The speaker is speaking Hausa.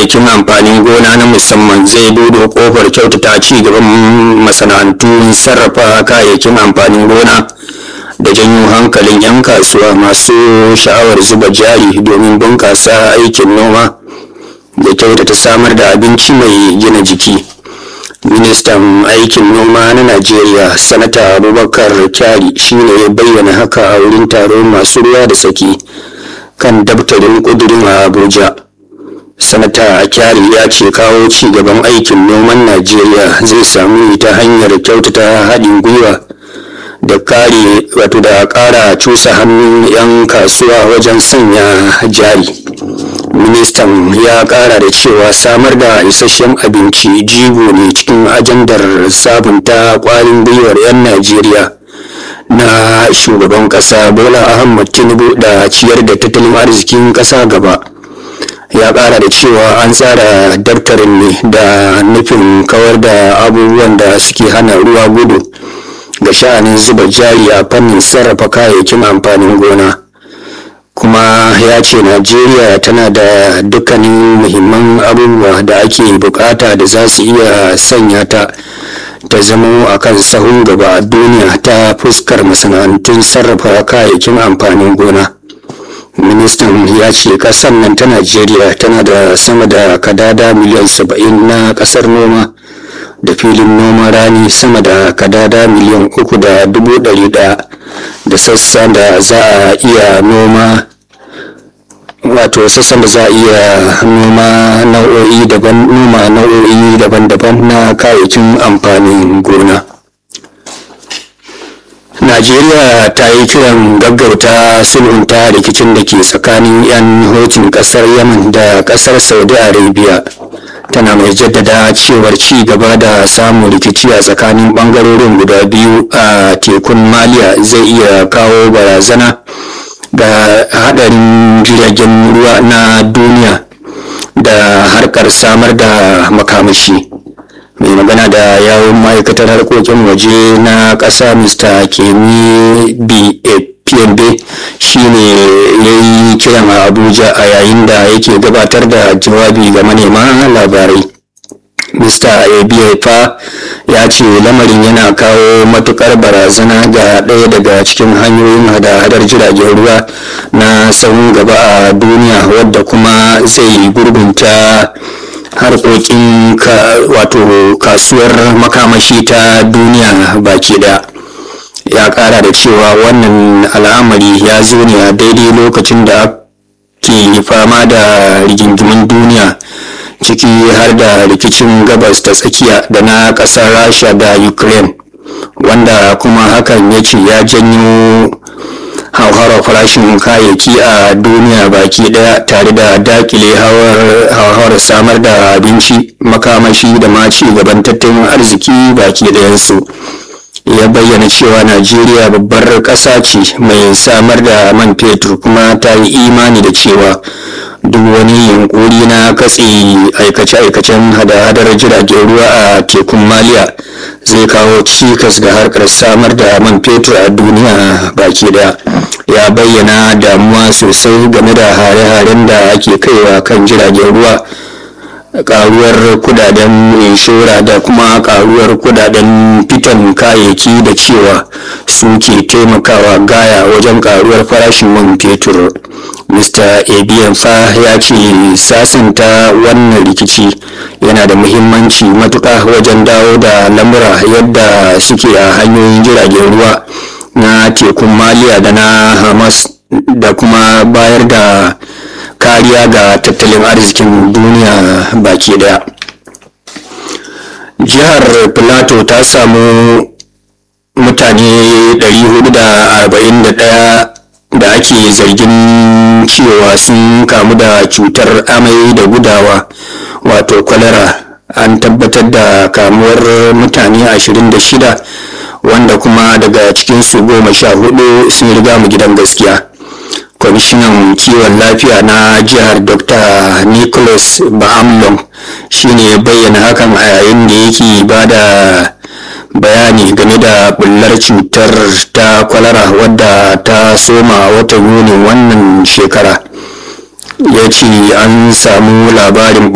kayayyakin amfanin gona na musamman zai buɗe kofar kyautata ci gaban masana'antun sarrafa kayayyakin amfanin gona da janyo hankalin 'yan kasuwa masu sha'awar zuba jari domin bunƙasa aikin noma da kyautata samar da abinci mai gina jiki ministan aikin noma na najeriya sanata abubakar kyari shine ya bayyana haka a wurin taron masu ruwa da saki kan daftarin kudurin a abuja sanata kyari ya ce kawo ci gaban aikin noman najeriya zai samu ta hanyar kyautata haɗin gwiwa da kare wato da ƙara cusa hannun 'yan kasuwa wajen sanya jari ministan ya ƙara da cewa samar da isasshen abinci jigo ne cikin ajandar sabunta ƙwarin gwiwar 'yan najeriya na shugaban ƙasa bola ahmad tinubu da ciyar da tattalin arzikin ƙasa gaba ya ƙara da cewa an tsara daftarin ne da nufin kawar da abubuwan da suke hana ruwa gudu ga sha'anin zuba jari a fannin sarrafa kayayyakin amfanin gona kuma ya ce najeriya tana da dukkanin muhimman abubuwa da ake bukata da za su iya sanya ta ta zama a kan sahun gaba a duniya ta fuskar masana'antun sarrafa kayayyakin amfanin gona ministan ya ce kasar nan ta najeriya tana da sama da kadada miliyan saba'in na kasar noma da filin noman rani sama da kadada miliyan uku da dubu ɗari ɗaya da sassan da za a iya noma wato sassan da za a iya noma nau'o'i daban noma nau'o'i daban-daban na kayayyakin amfanin gona najeriya ta yi kiran gaggauta sulhunta rikicin da ke tsakanin 'yan hotun kasar yaman da kasar saudi arabia tana mai jaddada cewar ci gaba da samun rikici a tsakanin bangarorin guda biyu a tekun maliya zai iya kawo barazana ga hadarin jiragen ruwa na duniya da harkar samar da makamashi mai magana da yawon ma'aikatar harkokin waje na ƙasa mr kemi pmb shine ya yi kiran a abuja a yayin da yake gabatar da jawabi ga manema labarai mr abiyafa ya ce lamarin yana kawo matukar barazana ga ɗaya daga cikin hanyoyin hada-hadar jiragen ruwa na tsawon gaba a duniya wadda kuma zai gurgunta harkokin wato kasuwar makamashi ta duniya baki daya ya kara da cewa wannan al'amari ya zo ne a daidai lokacin da ke fama da rigingimin duniya ciki har da rikicin gabas ta tsakiya da na kasar rasha da ukraine wanda kuma hakan ya ce ya janyo hauhawar farashin kayayyaki a duniya baki daya tare da dakile hauhawar samar da abinci makamashi da ma ci gaban tattalin arziki baki dayansu ya bayyana cewa najeriya babbar ƙasa ce mai samar da man fetur kuma ta yi imani da cewa duk wani yunkuri na katse aikace-aikacen hada-hadar jiragen ruwa a tekun maliya zai kawo cikas ga harkar samar da man fetur a duniya baki daya ya bayyana damuwa sosai game da hare-haren da ake kaiwa kan jiragen ruwa karuwar kudaden inshora da kuma karuwar kudaden fitan kayayyaki da cewa suke taimakawa gaya wajen karuwar farashin man fetur mr abiyan fa ya ce sasanta wannan rikici yana da muhimmanci matuka wajen dawo da lamura yadda suke a hanyoyin jiragen ruwa na tekun maliya da na hamas da kuma bayar da kariya ga tattalin arzikin duniya baki daya jihar plateau ta samu mutane 441 da ake zargin cewa sun kamu da cutar amai da gudawa wato kwalara an tabbatar da kamuwar mutane 26 wanda kuma daga cikinsu goma sha hudu sun riga mu gidan gaskiya kwamishinan kiwon lafiya na jihar dr nicholas ba'amlong shine bayyana hakan a yayin da yake ba da bayani game da bullar cutar ta kwalara wadda ta soma a watan yuni wannan shekara ya ce an samu labarin